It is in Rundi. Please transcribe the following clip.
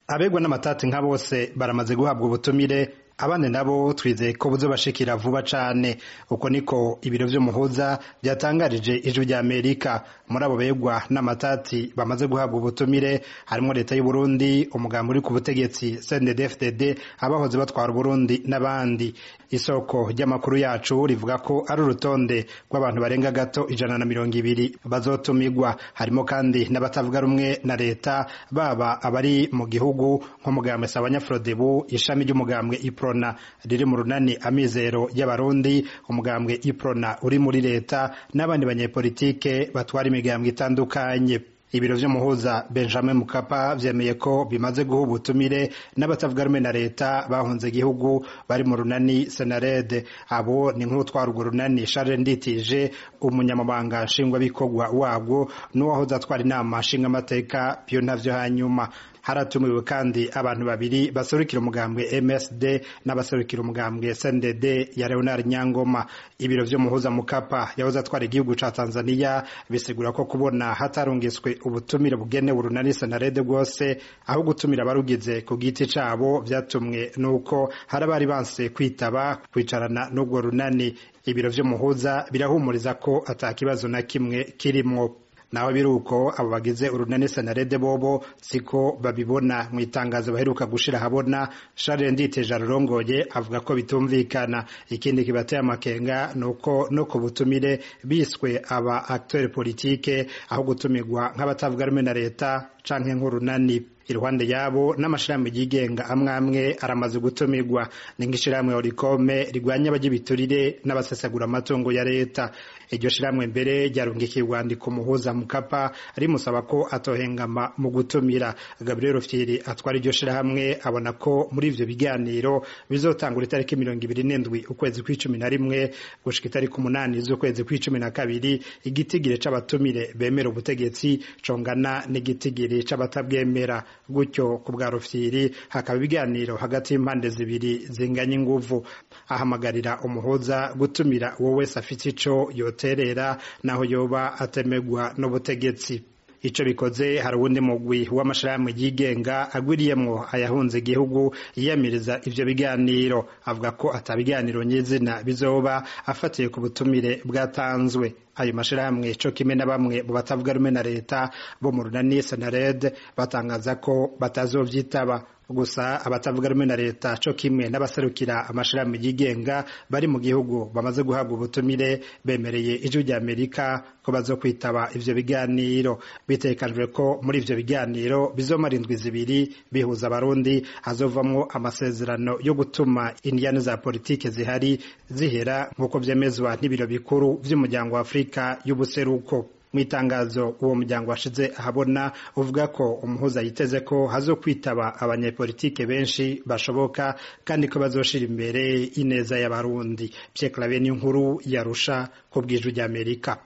abegwa n'amatati nka bose baramaze guhabwa ubutumire abandi nabo twizeye ko buzobashikira vuba cane uko niko ibiro vy'umuhuza vyatangarije ijwi rya Amerika muri abo begwa n'amatati bamaze guhabwa ubutumire harimwo leta y'u Burundi umugambi uri ku butegetsi CNDD-FDD abahoze batwara Burundi n'abandi isoko ry'amakuru yacu rivuga ko ari urutonde rw'abantu barenga gato ijana na mirongo ibiri bazotumigwa harimo kandi n'abatavuga rumwe na leta baba abari mu gihugu nk'umugambwe Sabanyafrodebu ishami ry'umugambwe Iprona riri mu runani amizero y'abarundi umugambwe Iprona uri muri leta n'abandi banyepolitike batwara imigambwe itandukanye ibiro vy'umuhuza Benjamin Mukapa vyemeye ko bimaze guha ubutumire n'abatavuga rumwe na leta bahunze igihugu bari mu runani Senarede abo ni nk'utwara urwo runani Charles Nditije umunyamabanga nshingwabikorwa wabwo n'uwahoze atwara inama nshingamateka Pio Ntavyo hanyuma haratumiwe kandi abantu babiri baserukira umugambwe MSD n'abaserukira umugambwe SNDD ya Leonard Nyangoma ibiro vy'umuhuza Mukapa yahoze atwara igihugu ca Tanzania bisigura ko kubona hatarungiswe ubutumire bugenewe urunani Senarede bwose aho gutumira abarugize ku giti cabo vyatumwe nuko hari abari banse kwitaba kwicarana n'ubwo runani ibiro vy'umuhuza birahumuriza ko ata kibazo na kimwe kirimwo naho biruko abo bagize urunani senarede bobo siko babibona mu itangazo baheruka gushira habona Charles Nditeje arurongoye avuga ko bitumvikana ikindi kibateye amakenga nuko no ku butumire biswe aba acteur politique aho gutumirwa nk'abatavuga rumwe na leta canke nk'urunani iruhande yabo n'amashirahamwe yigenga amwe amwe aramaze gutumirwa ni nk'ishirahamwe orikome rigwanya abagibiturire n'abasesagura amatungo ya leta iryo shirahamwe mbere ryarungikiye urwandiko umuhuza mukapa rimusaba ko atohengama mu gutumira gabriel fyiri atwara iryo shirahamwe abona ko muri ivyo biganiro bizotangura itariki mirongo ibiri n'indwi ukwezi kw'icumi na rimwe gushika itariki umunani z'ukwezi kw'icumi na kabiri igitigiri c'abatumire bemera ubutegetsi congana n'igitigiri c'abatabwemera gutyo ku bwa rufyiri hakaba ibiganiro hagati y'impande zibiri zinganya inguvu ahamagarira umuhuza gutumira uwo wese afite ico yoterera naho yoba atemegwa n'ubutegetsi ico bikoze hari uwundi mugwi w'amashirahamwe yigenga agwiriyemwo ayahunze igihugu yiyamiriza ivyo biganiro avuga ko ata biganiro nyizina bizoba afatiye ku butumire bwatanzwe ayo mashirahamwe co kimwe na bamwe mu batavuga rumwe na leta bo mu runani Senared batangaza ko batazovyitaba gusa abatavuga rumwe na leta co kimwe n'abaserukira amashirahamwe yigenga bari mu gihugu bamaze guhabwa ubutumire bemereye ijwi rya Amerika ko bazokwitaba ivyo biganiro bitekanijwe ko muri ivyo biganiro bizomara indwi zibiri bihuza abarundi hazovamwo amasezerano yo gutuma indiyane za politike zihari zihera nk'uko vyemezwa n'ibiro bikuru vy'umuryango wa Afurika y'ubuseruko mu itangazo uwo muryango washize ahabona uvuga ko umuhuza yiteze ko hazokwitaba abanyepolitike benshi bashoboka kandi ko bazoshira imbere ineza y'abarundi Pierre Claver nkuru yarusha ku bw'ijwi ry'Amerika